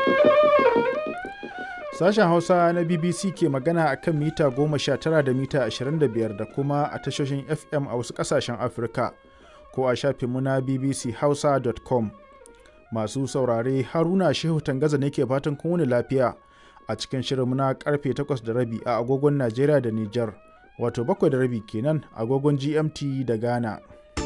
Sashen Hausa na BBC ke magana a kan mita 19 da mita 25 da kuma a tashoshin FM a wasu ƙasashen Afirka ko a shafinmu na bbchausa.com. Masu saurare Haruna Shehu Tangaza ne ke fatan kun wuni lafiya a cikin shirinmu na karfe 8 da rabi a agogon Najeriya da Nijar, wato 7 da rabi kenan agogon GMT da Ghana.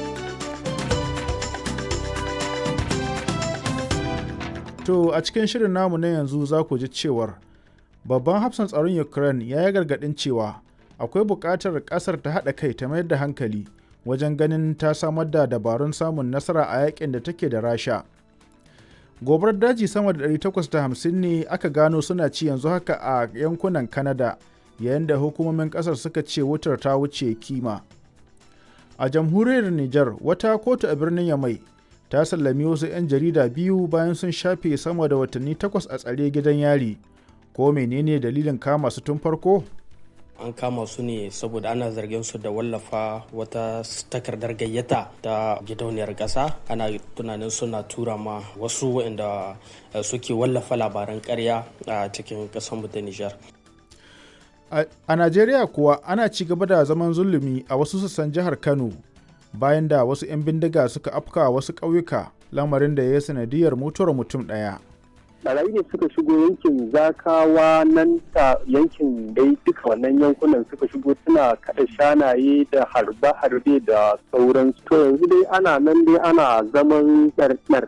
To a cikin shirin namu na yanzu za ku ji cewar babban hafsan tsaron Ukraine ya yi gargaɗin cewa akwai buƙatar ƙasar ta haɗa kai ta mayar da hankali wajen ganin ta samar da dabarun samun nasara a yakin da take da Rasha. Gobarar daji sama da 850 ne aka gano suna ci yanzu haka a yankunan Canada yayin da hukumomin ƙasar suka ce wutar ta wuce kima. A jamhuriyar Nijar wata kotu a birnin Yamai ta sallami wasu 'yan jarida biyu bayan sun shafe sama da watanni takwas a tsare gidan yari ko menene dalilin kama su tun farko an kama su ne saboda ana zargin su da wallafa wata takardar gayyata ta gidauniyar ƙasa ana tunanin suna tura ma wasu waɗanda suke wallafa labaran ƙarya a cikin ƙasar ta nijar a najeriya kuwa ana ci gaba da zaman zulumi a wasu sassan jihar kano bayan da wasu 'yan bindiga suka afka wasu ƙauyuka lamarin da ya sanadiyar mutuwar mutum ɗaya. barayi ne suka shigo yankin zakawa nan ta yankin dai duka wannan yankunan suka shigo suna kada shanaye da harbe-harbe da sauran to yanzu dai ana nan dai ana zaman ɗarɗar.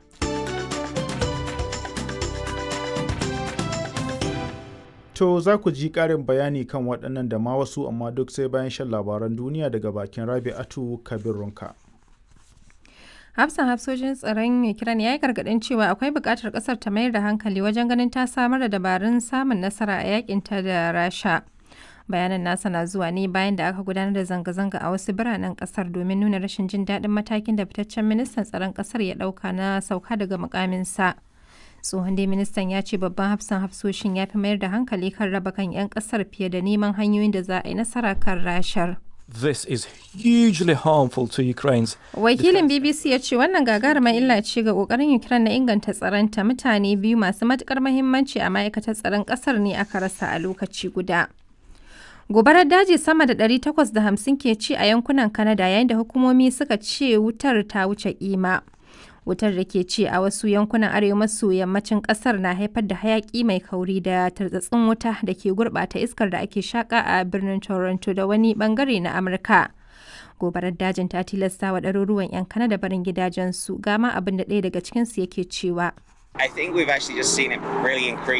To za ku ji ƙarin bayani kan waɗannan da ma wasu amma duk sai bayan shan labaran duniya daga bakin Rabi'atu Kabirunka. hafsan hafsojin tsaron ukraine ya yi gargadin cewa akwai buƙatar ƙasar ta mayar da hankali wajen ganin ta samar da dabarun samun nasara a yakinta da rasha bayanan nasa na zuwa ne bayan da aka gudanar da zanga-zanga a wasu biranen ƙasar domin nuna rashin jin daɗin matakin da fitaccen ministan tsaron ƙasar ya ɗauka na sauka daga mukaminsa tsohon dai ministan ya ce babban hafsan hafsoshin ya fi mayar da hankali kan raba kan 'yan ƙasar fiye da neman hanyoyin da za a yi nasara kan rashar. This is hugely harmful to Ukraine's Wakilin BBC ya ce wannan gagarumar illa ce ga kokarin Ukraine na inganta tsaronta mutane biyu masu matukar mahimmanci a ma'aikatar tsaron kasar ne aka rasa a lokaci guda. Gobarar daji sama da 850 ke ci a yankunan Canada yayin da hukumomi suka ce wutar ta wuce kima. Wutar da ke ci a wasu yankunan arewa maso yammacin kasar na haifar da hayaki mai kauri da tartsatsin wuta da ke gurbata iskar da ake shaka a birnin Toronto da wani bangare na Amurka. Gobarar dajin ta tilasta wa ɗaruruwan 'yan Kanada barin gidajensu gama abin da ɗaya daga cikinsu yake cewa. I think we've actually just seen it really increase.